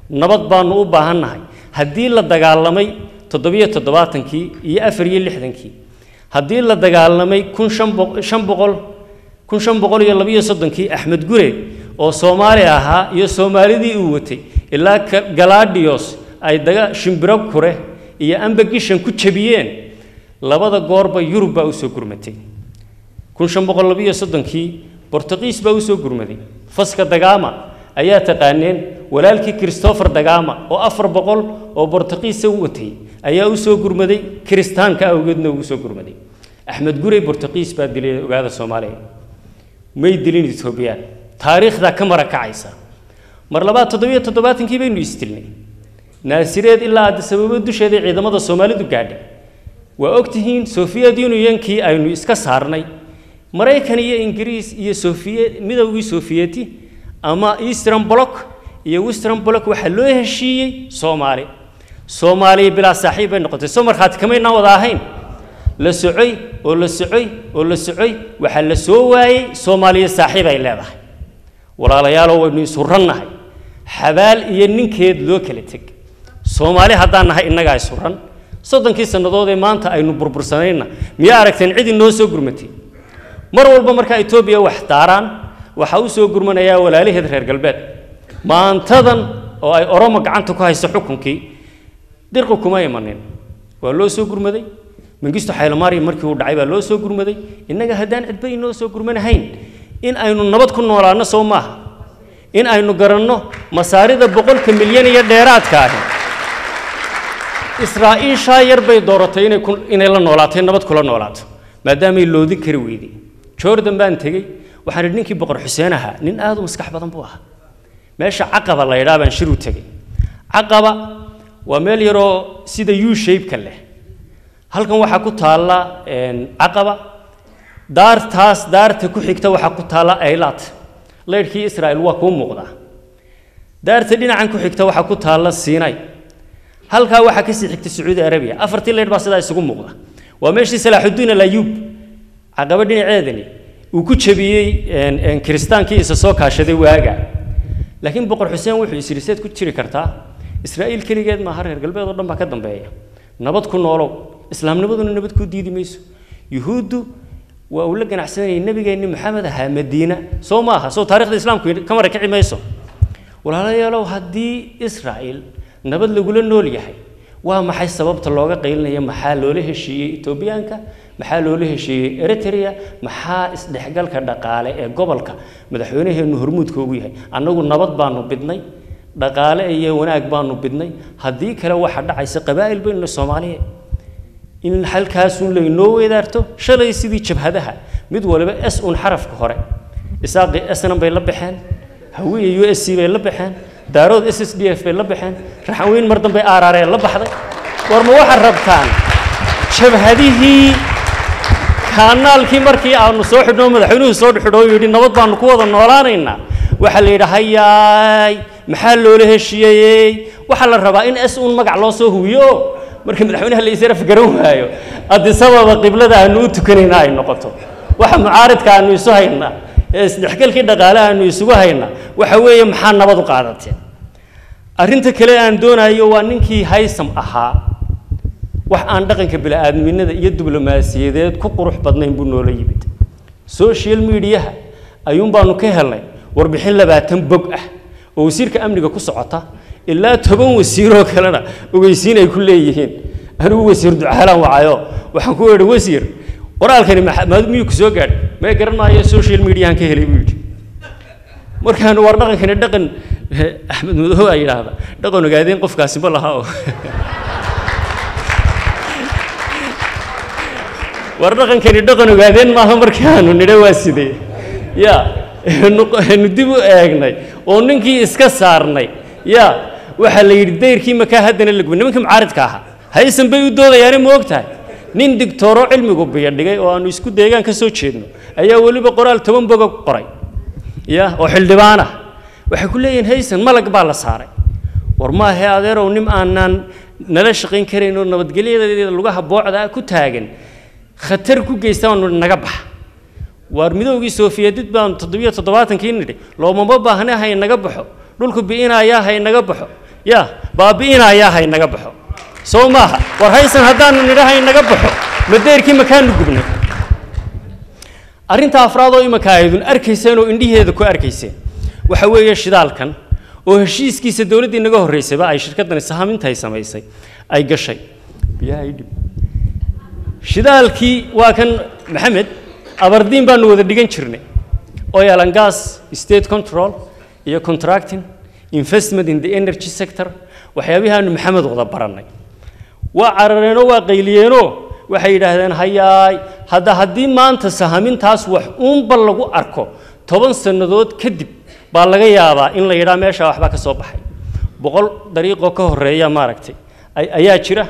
nabad baanu u baahannahay haddii la dagaalamay toddobiyo toddobaatankii iyo afar iyo lixdankii haddii la dagaalamay kun shan boq- shan boqol kun shan boqol iyo labiyo soddonkii axmed gure oo soomaali ahaa iyo soomaalidii uu watay ilaa Ka- galadhios ay daga shimbiro kure iyo ambagishan ku jabiyeen labada goorba yurub baa usoo gurmatay kun shan boqol labiyo soddonkii bortuqiis baa usoo gurmaday faska dagaama ayaa taqaaneen walaalkii christopher dagaama oo afar boqol oo bortuqiisa u watay ayaa usoo gurmaday kiristaanka awgeedna ugu soo gurmaday axmed gurey bortuqiis baa dilay ogaada soomaaliya may dilin etoobiyaan taariikhdaa ka mara kacaysa mar labaad toddobiyo toddobaatankii baynu isdilnay naasireed ilaa addisababo dusheeda ciidamada soomaalidu gaadhay waa ogtihiin soviet unionkii aynu iska saarnay maraykan iyo ingiriis iyo sofiye midowgii sofiyeti ama eastern block iyo western block waxaa loo heshiiyey soomaali soomaaliya bilaa saaxiib bay noqotay soo markhaati kamaynaan wada ahayn la socoy oo la socoy oo la socoy waxaa la soo waayey soomaaliya saaxiib ay leedahay walaalayaalow waynu isurannahay xabaal iyo ninkeed loo kala teg soomaali haddaan nahay innagaa isuran soddonkii sannadood ee maanta aynu burbursanayna miyaa aragteen cid inoo soo gurmatay mar walba markaa etoobiya wax daaraan waxaa u soo gurmanayaa walaalaheed reer galbeed maantadan oo ay oromo gacanta ku hayso xukunkii dirqi kuma imanin waa loo soo gurmaday mangisto xaylomaariya markii uu dhacay baa loo soo gurmaday innaga haddaan cidba inoo soo gurmanahayn in aynu nabad ku noolaano soo maaha in aynu garanno masaarida boqolka milyan iyo dheeraadka ahi israa'iishaa yar bay dooratay inay ku inay la noolaatay nabad kula noolaato maadaamay loodin kari weyday jordan baan tegey waxaan idhi ninkii boqor xuseen ahaa nin aad u maskax badan buu ahaa meesha caqaba la yidhaa baan shir u tegey caqaba waa meel yaroo sida u shape-ka leh halkan waxaa ku taalla een, caqaba daartaas daarta ku xigta waxaa ku taalla aylaat leyrhkii israa'il waa kuu muuqdaa daarta dhinacan ku xigta waxaa ku taalla siinay halkaa waxaa kasii xigta sacuudi arabiya afartii leydh baa sidaa isugu muuqda waa meeshii salaaxudiin alayuub caqaba dhinaceedani uu ku jabiyey een, een, kiristaankii isa soo kaashaday waaga laakiin boqor xuseen wuxuu is yidhi seed ku jiri kartaa israa'iil keligeed maaha reer galbeed oo dhan baa ka dambeeya nabad ku noolow islaamnimaduna nabad ku diidi mayso yuhuuddu waa uu la ganacsanayay nebigeenni maxamed ahaa madiina soo maaha soo taarikhda islaamku ka mara kici mayso walaalayaalow haddii israa'iil nabad lagula nool yahay waa maxay sababta looga qaylinaya maxaa loola heshiiyey etoobiyaanka maxaa loola heshiiyey eritrea maxaa isdhexgalka dhaqaale ee gobolka madaxweynaheennu hormuudka ugu yahay annagu nabad baanu bidnay dhaqaale iyo wanaag baanu bidnay haddii kale waxa dhacaysa qabaa'il baynu soomaaliya in halkaasun laynoo weedaarto shalay sidii jabhadaha mid waliba s un xarafka hore isaaqii snm bay la baxeen hawiya u s c bay la baxeen daarood s s d f bay la baxeen raxanweyn mar dambe aaraaree la baxday war ma waxaad rabtaan jabhadihii kaanaalkii markii aanu soo xidhno madaxweynuhu soo xidho oo yidhi nabad baanu ku wada noolaanaynaa waxaa la yidhi hayaay maxaa loola heshiiyey waxaa la rabaa in s un magac loo soo huwiyo marka madaxweynaha la israf garan waayo adisababa qiblada aanu u tukanayna ay noqoto waxa mucaaridka aanu isu haynaa ee isdhexgalkii dhaqaale aanu isugu haynaa waxa weeye maxaa nabad u qaadateen arrinta kale aan doonayo waa ninkii haysam ahaa wax aan dhaqanka bini'aadminada iyo diblomaasiyadeed ku qurux badnayn buu noola yimid social mediaha ayuun baanu ka helnay warbixin labaatan bog ah oo wasiirka amniga ku socota ilaa toban wasiiroo kalena ogeysiin ay ku leeyihiin anigu wasiir ducaalaan wacayo waxaan ku idhi wasiir qoraalkani maad miyuu ku soo gaadhay may garan maayo social mediahan ka helay buu yidhi markaanu war dhaqankani dhaqan axmed madow aa yidhaahda dhaqan ogaadeen qofkaasi ma laha oo war dhaqankani dhaqan ogaadeen maaha markaanu nidhe waa sidee ya nu dib u eegnay oo ninkii iska saarnay ya waxaa la yidhi dayrkii makaa haddana la gubay nimankii mucaaridka ahaa haysan bay u doodayaane ma og tahay nin digtooro cilmigu biyo dhigay oo aanu isku deegaan ka soo jeedno ayaa weliba qoraal toban boga qoray ya oo xildhibaan ah waxay ku leeyihiin haysan malag baa la saaray war maahe adeerow nin aanaan nala shaqayn karayn oo nabadgelyadeeda lugaha boocda ku taagan khatar ku geysta baanu naga baxa waar midoogii soofiyadid baanu toddobiyo toddobaatankii nidhi loomama baahne hay naga baxo dhulku bi'inayaa hay naga baxo ya baabi'inayaa haynaga baxo soo maaha war haysan haddaanu nidha haynaga baxo madeerkii makaanu gubnay arrinta afraad oo imika aydun arkayseen oo indhiheeda ku arkayseen waxa weeye shidaalkan oo heshiiskiisa dowladdii naga horreysayba ay shirkaddani sahamintay samaysay ay gashay biyaha ii dhib shidaalkii waa kan maxamed abardiin baanu wada dhigan jirnay oil and gas state control iyo contracting investment in the energy sector waxyaabihaanu maxamed wada barannay waa carareenoo waa qayliyeenoo waxay yidhaahdeen hayaay hadda haddii maanta sahamintaas wax uunba lagu arko toban sannadood kadib baa laga yaabaa in la yidhaa meesha waxbaa ka soo baxay boqol dariiqoo ka horreeya maaragtay ayaa jira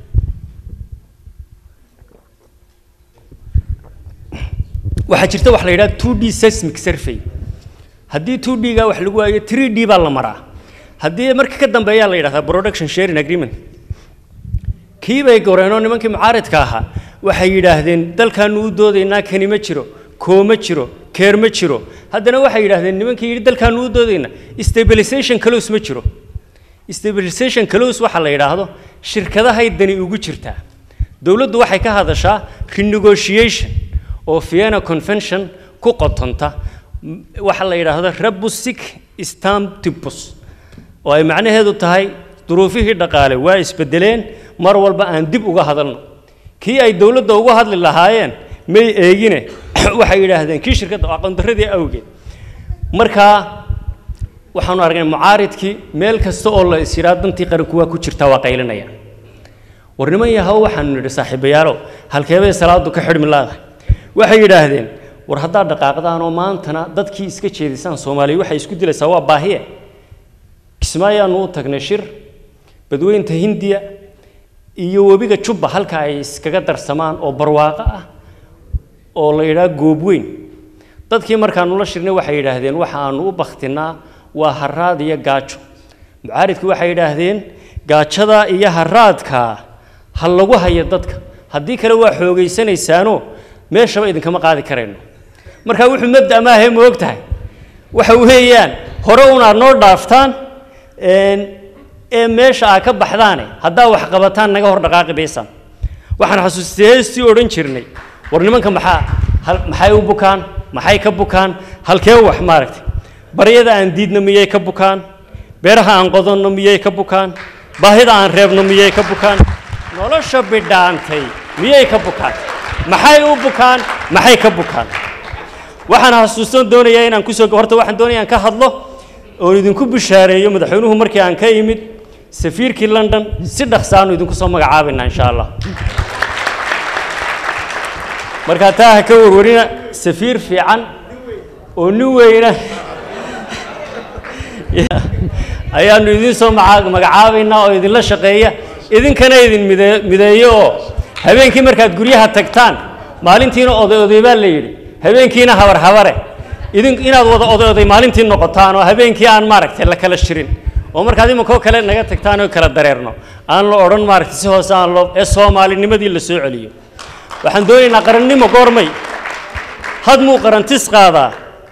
waxaa jirta wax la yidhaha two d seismic survey haddii two d ga wax lagu waayo three d baa la maraa haddii marka ka dambeeyaa la yidhahdaa production sharing agreement kii bay goreenoo nimankii mucaaridka ahaa waxay yidhaahdeen dalkaanu u doodaynaa kani ma jiro koo ma jiro keer ma jiro haddana waxay yidhaahdeen nimankii yidhi dalkaanu u doodaynaa stabilization close ma jiro stabilization close waxa la yidhaahdo shirkadahay dani ugu jirtaa dowladdu waxay ka hadashaa renegotiation oo vienna convention ku qotonta waxa la yidhaahdo rabusic stamptibus oo ay macnaheedu tahay duruufihii dhaqaale waa isbedeleen mar walba aan dib uga hadalno kii ay dowladda uga hadli lahaayeen may eegine waxay yidhaahdeen kii shirkadda aqoondaradii awgeed markaa waxaanu aragnay mucaaridkii meel kasta oo la is yidhaa dantii qaranku waa ku jirtaa waa qaylinaya war niman yahow waxaanu nidhi saaxiibayaalow halkeebay salaadu ka xidhmi laadahay waxay yidhaahdeen war haddaad dhaqaaqdaan oo maantana dadkii iska jeedisaan soomaaliya waxay isku dilaysaa waa baahiye kismaayaanu u tagnay shir badweynta hindiya iyo webiga jubba halka ay iskaga darsamaan oo barwaaqo ah oo la yidhaha goobweyn dadkii markaanu la shirnay waxay yidhaahdeen waxaanu u baktinaa waa haraad iyo gaajo mucaaridkii waxay yidhaahdeen gaajada iyo haraadka ha lagu hayo dadka haddii kale waa xoogaysanaysaano meeshaba idinkama qaadi karayno marka wuxuu mabda maahe ma og tahay waxa weeyaan hore un aad noo dhaaftaan ee meesha aad ka baxdaane haddaa wax qabataan naga hor dhaqaaqi baysaan waxaan xasuustay heestii odhan jirnay war nimanka maxaa maxay u bukaan maxay ka bukaan halkee wax maaragtay baryada aan diidno miyay ka bukaan beeraha aan qodanno miyay ka bukaan baahida aan reebno miyay ka bukaan nolosha bidhaantay miyay ka bukaan maxay u bukaan maxay ka bukaan waxaan xasuustan doonayaa inaan kusoo horta waxaan doonaya aan ka hadlo oon idinku bishaareeyo madaxweynuhu markii aan ka imid safiirkii london si dhaqsaanu idinku soo magacaabaynaa insha allah markaa taa ha ka warwarina safiir fiican oo nin weyna ayaanu idin soo magacaabaynaa oo idinla shaqeeya idinkana idin mide mideeyo oo habeenkii markaad guryaha tagtaan maalintiina oday oday baa la yidhi habeenkiina habar habare idin inaad wada oday oday maalintii noqotaan oo habeenkii aan maaragtay la kala shirin oo markaad imankoo kale naga tagtaan oo kala dareerno aan la odhan maaragtay si hoose aan loo ee soomaalinimadii la soo celiyo waxaan doonaynaa qarannimo goormay had muu qarantis qaadaa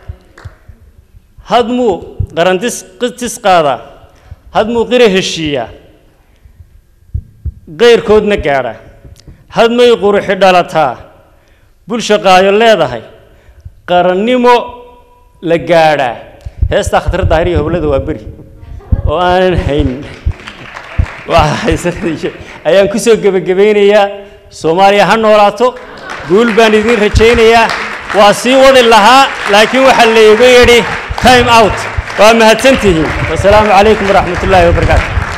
had muu qarantis tis qaadaa had muu qira heshiiyaa qayrkoodna gaadha had may quruxi dhalataa bulsha qaayo leedahay qarannimo la gaadhaa heestaa khatar daahiriya hoblada waa beri oo aanan hayn ayaan ku soo gebagabaynayaa soomaaliya ha noolaato guul baan idiin rajaynayaa waa sii wadi lahaa laakiin waxaa laygu yidhi time out waa mahadsantihiin wasalaamu calaykum waraxmat ullaahi wabarakaatu